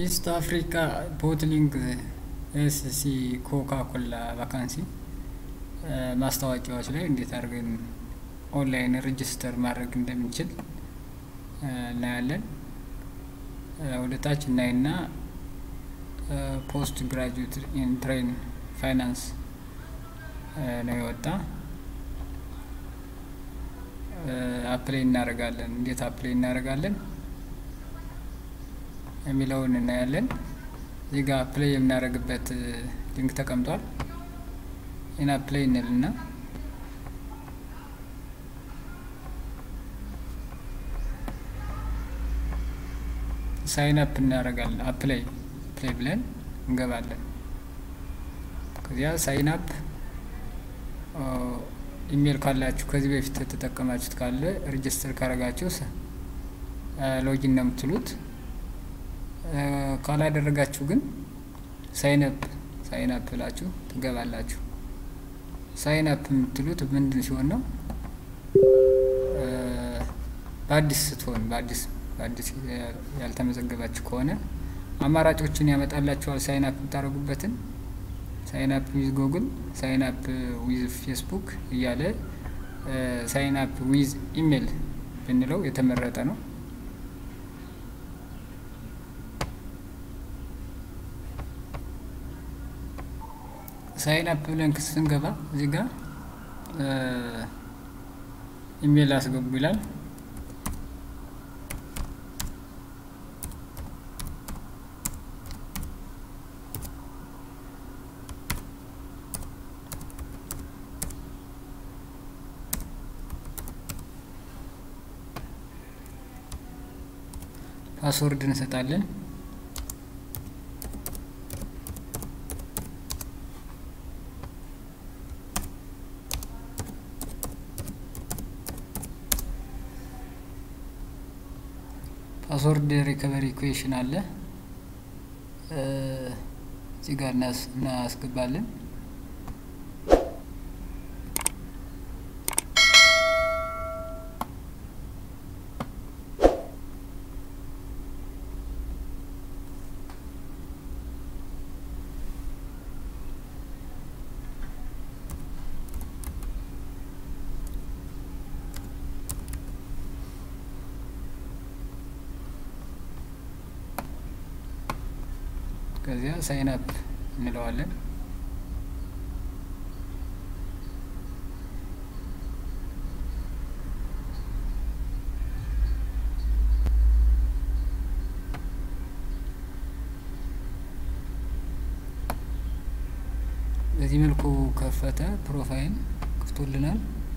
ኢስት አፍሪካ ቦትሊንግ ኤስሲ ኮካ ኮላ ቫካንሲ ማስታወቂያዎች ላይ እንዴት አድርገን ኦንላይን ሬጅስተር ማድረግ እንደምንችል እናያለን። ወደ ታች እናይና ፖስት ግራጁዌት ኢን ትሬን ፋይናንስ ነው የወጣ። አፕላይ እናደርጋለን። እንዴት አፕላይ እናደርጋለን የሚለውን እናያለን። እዚህ ጋር አፕላይ የምናደርግበት ሊንክ ተቀምጧል። ይህን አፕላይ እንልና ሳይን አፕ እናደርጋለን። አፕላይ ፕላይ ብለን እንገባለን። ከዚያ ሳይን አፕ ኢሜል ካላችሁ ከዚህ በፊት የተጠቀማችሁት ካለ ሬጅስተር ካረጋችሁ ሎጊን ነው የምትሉት። ካላደረጋችሁ ግን ሳይን አፕ ሳይን አፕ ብላችሁ ትገባላችሁ። ሳይን አፕ የምትሉት ምንድን ሲሆን ነው? በአዲስ ስትሆን በአዲስ በአዲስ ያልተመዘገባችሁ ከሆነ አማራጮችን ያመጣላችኋል። ሳይን አፕ የምታደርጉበትን ሳይን አፕ ዊዝ ጉግል፣ ሳይን አፕ ዊዝ ፌስቡክ እያለ ሳይን አፕ ዊዝ ኢሜል ብንለው የተመረጠ ነው። ሳይን አፕ ብለን ክስ ስንገባ እዚህ ጋር ኢሜል አስገቡ ይላል። ፓስወርድ እንሰጣለን። ፓስወርድ ሪከቨሪ ኩዌሽን አለ እዚህ ጋር እናስገባለን። ከዚያ ሳይን አፕ እንለዋለን። በዚህ መልኩ ከፈተ። ፕሮፋይል ክፍቶልናል።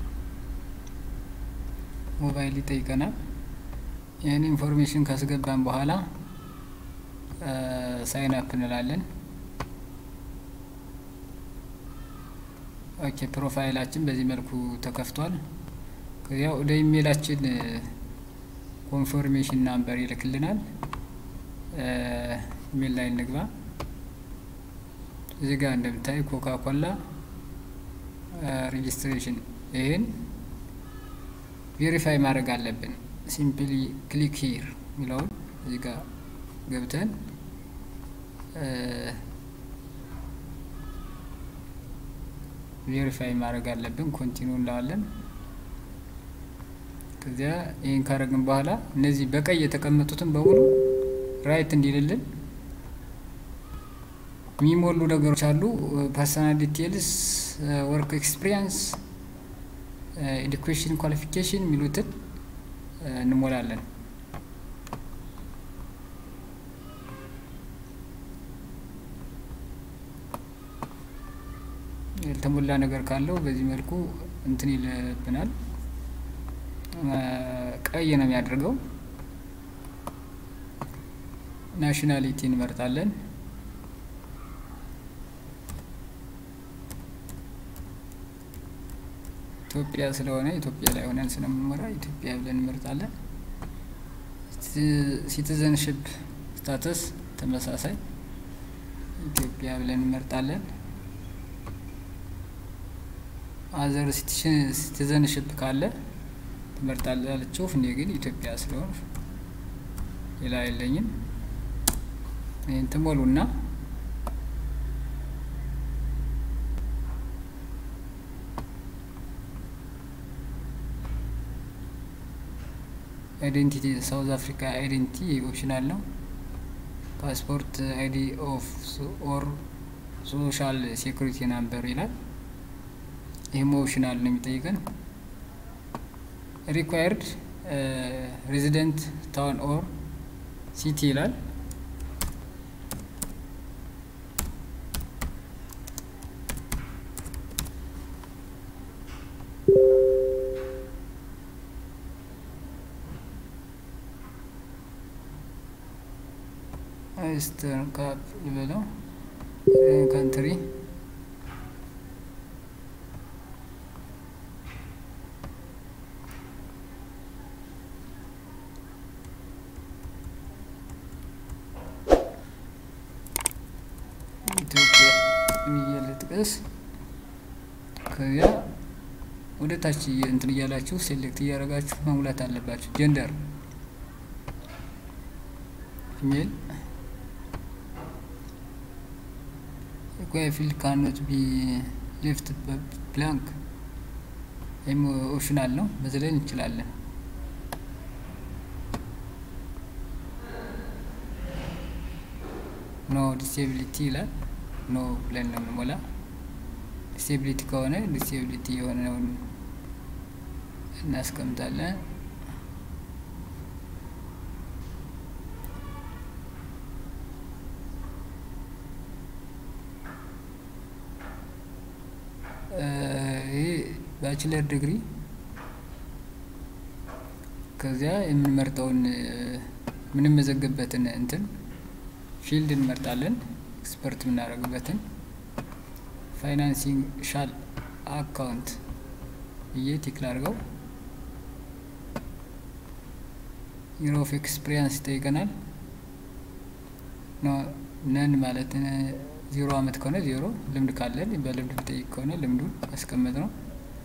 ሞባይል ይጠይቀናል። ይህን ኢንፎርሜሽን ካስገባን በኋላ ሳይን አፕ እንላለን። ኦኬ ፕሮፋይላችን በዚህ መልኩ ተከፍቷል። ከዚያ ወደ ኢሜላችን ኮንፎርሜሽን ናምበር ይልክልናል። ኢሜል ላይ እንግባ። እዚህ ጋር እንደምታይ ኮካ ኮላ ሬጅስትሬሽን፣ ይህን ቬሪፋይ ማድረግ አለብን። ሲምፕሊ ክሊክ ሂር የሚለውን እዚህ ጋር ገብተን ቬሪፋይ ማድረግ አለብን። ኮንቲኒው እንለዋለን። ከዚያ ይህን ካረግን በኋላ እነዚህ በቀይ የተቀመጡትን በሙሉ ራይት እንዲልልን የሚሞሉ ነገሮች አሉ። ፐርሰናል ዲቴልስ፣ ወርክ ኤክስፒሪየንስ፣ ኤዱኬሽን ኳሊፊኬሽን የሚሉትን እንሞላለን። ያልተሞላ ነገር ካለው በዚህ መልኩ እንትን ይልብናል። ቀይ ነው የሚያደርገው። ናሽናሊቲ እንመርጣለን። ኢትዮጵያ ስለሆነ ኢትዮጵያ ላይ ሆነን ስለምንመራ ኢትዮጵያ ብለን እንመርጣለን። ሲቲዘንሽፕ ስታተስ ተመሳሳይ ኢትዮጵያ ብለን እንመርጣለን። አዘር ሲቲዘንሽፕ ካለ ትመርጣላችሁ። እኔ ግን ኢትዮጵያ ስለሆነ ሌላ የለኝም። ይህን ትሞሉና አይዴንቲቲ ሳውዝ አፍሪካ አይዴንቲቲ ኦፕሽናል ነው። ፓስፖርት አይዲ ኦፍ ኦር ሶሻል ሴኩሪቲ ናምበር ይላል። ይህም ኦፕሽናል ነው የሚጠይቀን። ሪኳየርድ ሬዚደንት ታውን ኦር ሲቲ ይላል። ኢስተርን ካፕ ልበለው ካንትሪ ኢትዮጵያ ብዬ ልጥቀስ። ከዚያ ወደ ታች እንትን እያላችሁ ሴሌክት እያደረጋችሁ መሙላት አለባችሁ። ጀንደር ፊሜል ፊልድ ካኖት ቢ ሌፍት ብላንክ ወይም ኦፕሽናል ነው፣ መዝለል እንችላለን። ኖ ዲስኤቢሊቲ ይላል። ኖ ብለን ነው የምንሞላ። ዲስኤቢሊቲ ከሆነ ዲስኤቢሊቲ የሆነውን እናስቀምጣለን። ይሄ ባችለር ዲግሪ ከዚያ የምንመርጠውን የምንመዘግበትን እንትን ፊልድ እንመርጣለን። ኤክስፐርት የምናደርግበትን ፋይናንሲንግ ሻል አካውንት ብዬ ቲክ ላድርገው። ዩሮ ኦፍ ኤክስፒሪየንስ ይጠይቀናል። ነን ማለት ዜሮ አመት ከሆነ ዜሮ፣ ልምድ ካለን በልምድ የሚጠይቅ ከሆነ ልምዱን ያስቀመጥ ነው።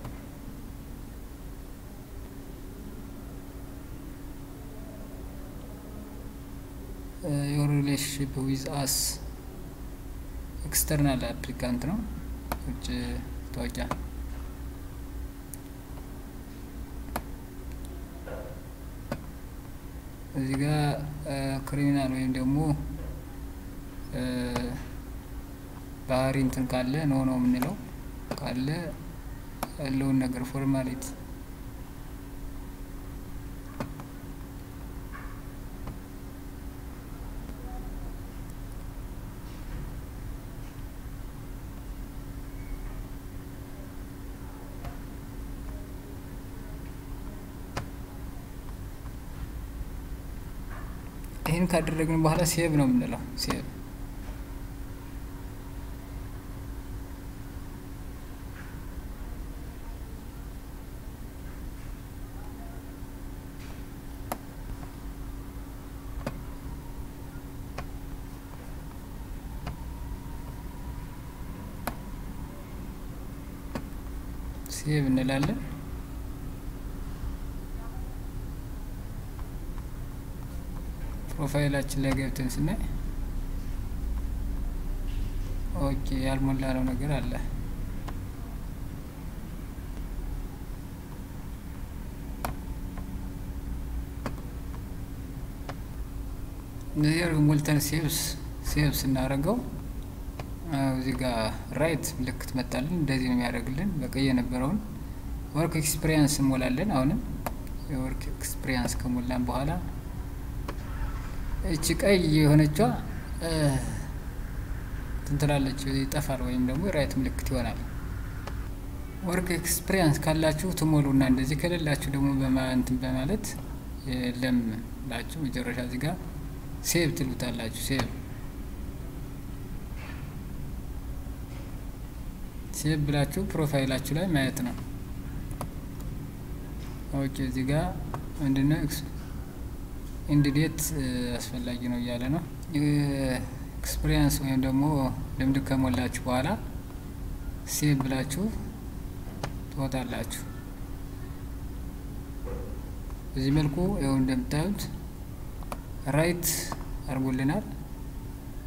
ዮር ሪሌሽንሽፕ ዊዝ አስ ኤክስተርናል አፕሊካንት ነው፣ ውጭ ታወቂያ እዚህ ጋር ክሪሚናል ወይም ደግሞ ባህሪ እንትን ካለ ኖ ነው የምንለው። ካለ ያለውን ነገር ፎርማሊቲ ይህን ካደረግን በኋላ ሴቭ ነው የምንለው። ሴቭ ሴቭ እንላለን። ፕሮፋይላችን ላይ ገብተን ስናይ ኦኬ ያልሞላ ነው ነገር አለ። እነዚህ ሞልተን ሴቭስ ሴቭ ስናደርገው እዚህ ጋር ራይት ምልክት መጣልን። እንደዚህ ነው የሚያደርግልን። በቀይ የነበረውን ወርክ ኤክስፒሪየንስ እንሞላለን። አሁንም የወርክ ኤክስፒሪየንስ ከሞላን በኋላ እቺ ቀይ የሆነቿ ትንትላለች ይጠፋል፣ ወይም ደግሞ የራይት ምልክት ይሆናል። ወርክ ኤክስፒሪየንስ ካላችሁ ትሞሉና እንደዚህ ከሌላችሁ ደግሞ በማንትን በማለት የለም ላችሁ መጨረሻ እዚህ ጋር ሴቭ ትሉታላችሁ። ሴቭ ሴቭ ብላችሁ ፕሮፋይላችሁ ላይ ማየት ነው። ኦኬ እዚህ ጋር ምንድነው ኢንዲዴት አስፈላጊ ነው እያለ ነው። ኤክስፒሪየንስ ወይም ደግሞ ልምድ ከሞላችሁ በኋላ ሴቭ ብላችሁ ትወጣላችሁ። በዚህ መልኩ ይኸው እንደምታዩት ራይት አድርጎልናል።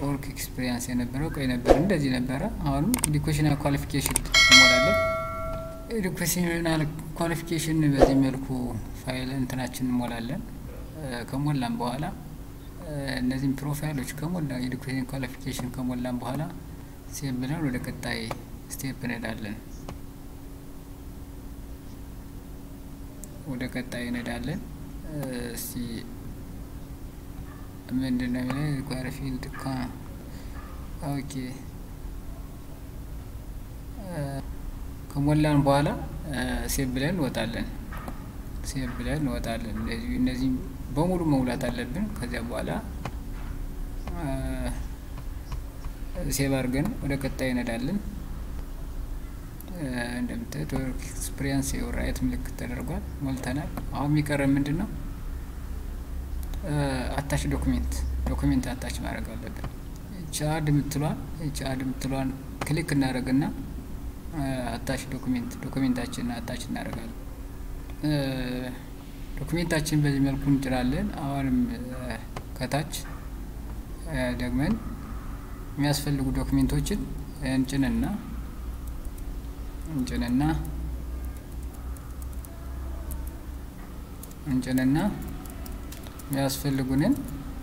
ወርክ ኤክስፒሪየንስ የነበረው ቀይ ነበር፣ እንደዚህ ነበረ። አሁንም ኤዱኬሽናል ኳሊፊኬሽን እንሞላለን። ኤዱኬሽናል ኳሊፊኬሽን በዚህ መልኩ ፋይል እንትናችን እንሞላለን። ከሞላን በኋላ እነዚህም ፕሮፋይሎች ከሞላ ኤዱኬሽን ኳሊፊኬሽን ከሞላን በኋላ ሴቭ ብለን ወደ ቀጣይ ስቴፕ እንሄዳለን። ወደ ቀጣይ እንሄዳለን። እስቲ ምንድን ነው የሚለው ሪኳየር ፊልድ ኦኬ ከሞላን በኋላ ሴቭ ብለን እንወጣለን። ሴቭ ብለን እንወጣለን። እንደዚህ እነዚህ በሙሉ መሙላት አለብን። ከዚያ በኋላ ሴቭ አድርገን ወደ ቀጣይ እንሄዳለን። እንደምታዩት ወርክ ኤክስፒሪየንስ የራይት ምልክት ተደርጓል፣ ሞልተናል። አሁን የሚቀረን ምንድን ነው? አታች ዶኩሜንት ዶኩሜንት አታች ማድረግ አለብን። ቻድ የምትሏን ቻድ የምትሏን ክሊክ እናደርግና አታች ዶኩሜንት ዶኩሜንታችን አታች እናደርጋለን። ዶኩሜንታችን በዚህ መልኩ እንጭናለን። አሁንም ከታች ደግመን የሚያስፈልጉ ዶክሜንቶችን እንጭንና እንጭንና እንጭንና የሚያስፈልጉንን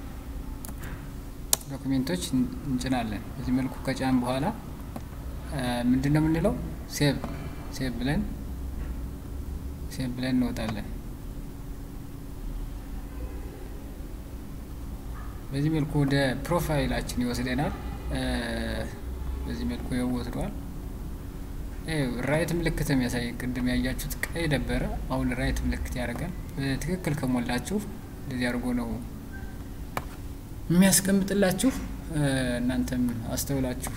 ዶክሜንቶች እንጭናለን። በዚህ መልኩ ከጫን በኋላ ምንድን ነው የምንለው? ሴቭ ሴቭ ብለን ሴቭ ብለን እንወጣለን። በዚህ መልኩ ወደ ፕሮፋይላችን ይወስደናል። በዚህ መልኩ ይኸው ወስዷል። ራይት ምልክት የሚያሳይ ቅድም ያያችሁት ቀይ ነበረ። አሁን ራይት ምልክት ያደርጋል። በትክክል ከሞላችሁ እንደዚህ አድርጎ ነው የሚያስቀምጥላችሁ። እናንተም አስተውላችሁ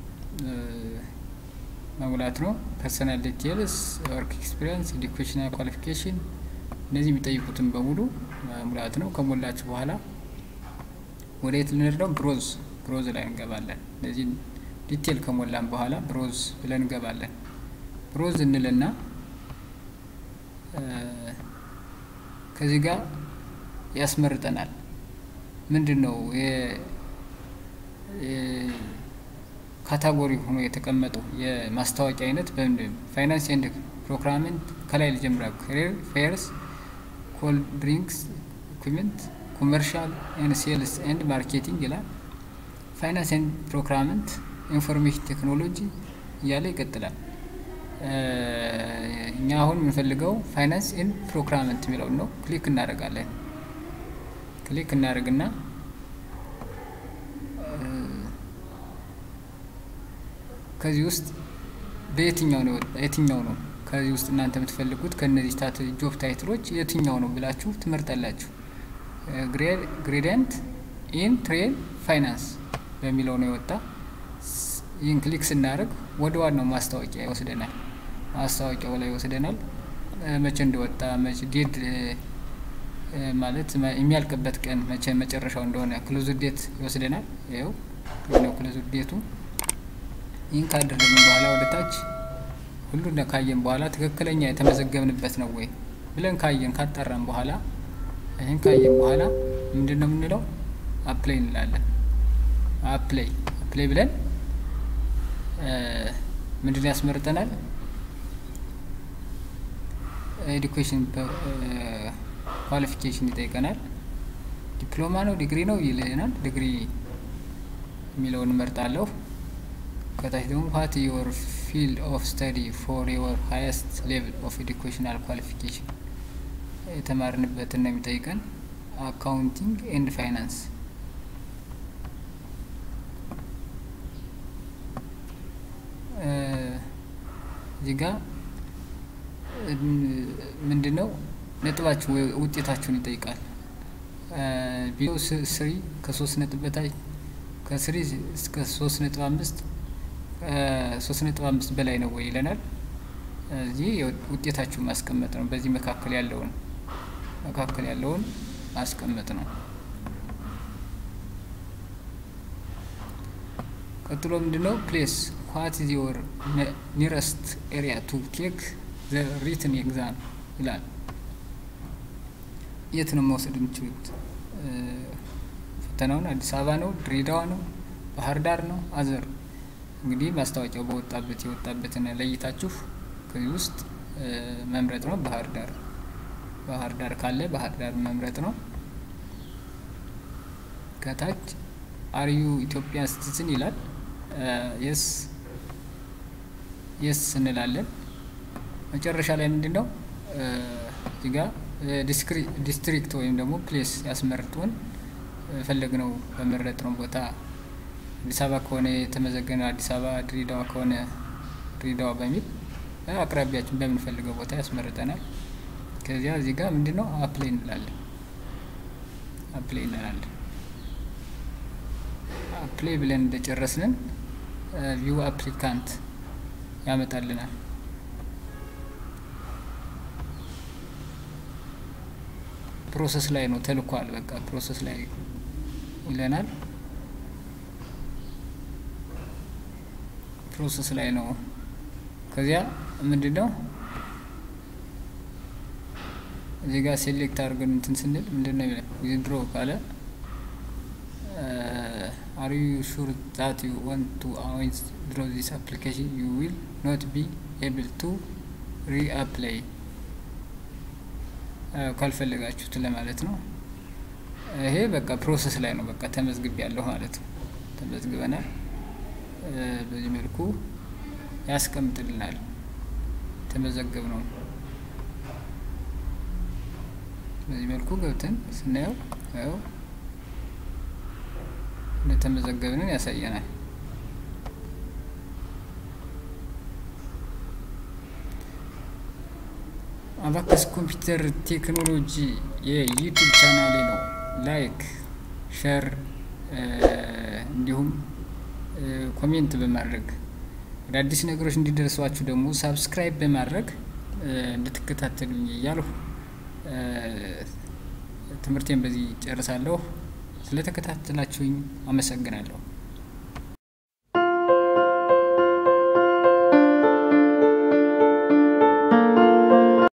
መሙላት ነው። ፐርሰናል ዲቴልስ፣ ወርክ ኤክስፒሪየንስ፣ ኤዱኬሽናል ኳሊፊኬሽን እነዚህ የሚጠይቁትን በሙሉ መሙላት ነው። ከሞላችሁ በኋላ ወደ የት ልንሄድ ነው? ብሮዝ ብሮዝ ላይ እንገባለን። እነዚህ ዲቴል ከሞላን በኋላ ብሮዝ ብለን እንገባለን። ብሮዝ እንልና ከዚህ ጋር ያስመርጠናል። ምንድን ነው ካታጎሪ ሆኖ የተቀመጠው የማስታወቂያ አይነት በምንድን ፋይናንስ ኤንድ ፕሮክራመንት ከላይ ልጀምራ ካሪር ፌርስ ኮልድ ድሪንክስ ኢኩዊፕመንት ኮመርሻል ኤንድ ሴልስ ኤንድ ማርኬቲንግ ይላል። ፋይናንስ ኤንድ ፕሮክራመንት ኢንፎርሜሽን ቴክኖሎጂ እያለ ይቀጥላል። እኛ አሁን የምንፈልገው ፋይናንስ ኤንድ ፕሮክራመንት የሚለውን ነው። ክሊክ እናደርጋለን። ክሊክ እናደርግና ከዚህ ውስጥ በየትኛው ነው የትኛው ነው ከዚህ ውስጥ እናንተ የምትፈልጉት ከእነዚህ ታት ጆብ ታይትሎች የትኛው ነው ብላችሁ ትመርጣላችሁ። ግሬዲየንት ኢን ትሬን ፋይናንስ በሚለው ነው የወጣ። ይህን ክሊክ ስናደርግ ወደ ዋናው ማስታወቂያ ይወስደናል። ማስታወቂያው ላይ ይወስደናል። መቼ እንደወጣ መቼ ዴድ ማለት የሚያልቅበት ቀን መቼ መጨረሻው እንደሆነ ክሎዝ ዴት ይወስደናል። ይኸው ነው ክሎዝ ዴቱ። ይህን ካደረግን በኋላ ወደ ታች ሁሉን ካየን በኋላ ትክክለኛ የተመዘገብንበት ነው ወይ ብለን ካየን ካጣራን በኋላ ይህን ካየን በኋላ ምንድን ነው የምንለው? አፕላይ እንላለን። አፕላይ አፕላይ ብለን ምንድን ያስመርጠናል? ኤዱኬሽን ኳሊፊኬሽን ይጠይቀናል። ዲፕሎማ ነው ዲግሪ ነው ይልናል። ዲግሪ የሚለውን እመርጣለሁ። ከታች ደግሞ ዋት ዮር ፊልድ ኦፍ ስተዲ ፎር ዮር ሃይስት ሌቭል ኦፍ ኤዱኬሽናል ኳሊፊኬሽን የተማርንበትን ነው የሚጠይቀን። አካውንቲንግ ኤንድ ፋይናንስ እዚህ ጋ ምንድን ነው ነጥባችሁ ውጤታችሁን ይጠይቃል። ቢሎ ስሪ ከሶስት ነጥብ በታች ከስሪ እስከ ሶስት ነጥብ አምስት ሶስት ነጥብ አምስት በላይ ነው ወይ ይለናል። እዚህ ውጤታችሁን ማስቀመጥ ነው። በዚህ መካከል ያለውን መካከል ያለውን ማስቀመጥ ነው። ቀጥሎ ምንድነው ፕሌስ ዋት ኢዝ ዮር ኒረስት ኤሪያ ቱ ቴክ ዘ ሪትን ኤግዛም ይላል። የት ነው መውሰድ የምችሉት ፈተናውን? አዲስ አበባ ነው? ድሬዳዋ ነው? ባህር ዳር ነው አዘር እንግዲህ ማስታወቂያው በወጣበት የወጣበትን ለይታችሁ ከዚህ ውስጥ መምረጥ ነው። ባህር ዳር ባህር ዳር ካለ ባህር ዳር መምረጥ ነው። ከታች አርዩ ኢትዮጵያ ሲቲዝን ይላል። የስ የስ እንላለን። መጨረሻ ላይ ምንድን ነው እዚህ ጋ ዲስትሪክት ወይም ደግሞ ፕሌስ ያስመርጡን ፈለግነው በመረጥነው ቦታ አዲስ አበባ ከሆነ የተመዘገነ አዲስ አበባ፣ ድሬዳዋ ከሆነ ድሬዳዋ በሚል አቅራቢያችን በምንፈልገው ቦታ ያስመርጠናል። ከዚያ እዚህ ጋር ምንድን ነው አፕላይ እንላለን። አፕላይ እንላለን። አፕላይ ብለን እንደጨረስንን ቪው አፕሊካንት ያመጣልናል። ፕሮሰስ ላይ ነው ተልኳል። በቃ ፕሮሰስ ላይ ይለናል። ፕሮሰስ ላይ ነው። ከዚያ ምንድን ነው እዚህ ጋር ሴሌክት አድርገን እንትን ስንል ምንድን ነው ዊዝድሮ ካለ አር ዩ ሹር ዛት ዩ ዋንት ቱ ዊዝድሮ ዚስ አፕሊኬሽን ዩ ዊል ኖት ቢ ኤብል ቱ ሪ አፕላይ ካልፈለጋችሁት ለማለት ነው። ይሄ በቃ ፕሮሰስ ላይ ነው። በቃ ተመዝግብ ያለሁ ማለት ነው። ተመዝግበናል። በዚህ መልኩ ያስቀምጥልናል። ተመዘገብ ነው። በዚህ መልኩ ገብተን ስናየው ያው እንደተመዘገብንን ያሳየናል። አባከስ ኮምፒውተር ቴክኖሎጂ የዩቱብ ቻናሌ ነው። ላይክ፣ ሸር እንዲሁም ኮሜንት በማድረግ አዳዲስ ነገሮች እንዲደርሷችሁ ደግሞ ሳብስክራይብ በማድረግ እንድትከታተሉኝ እያልሁ ትምህርቴን በዚህ ጨርሳለሁ። ስለተከታተላችሁኝ አመሰግናለሁ።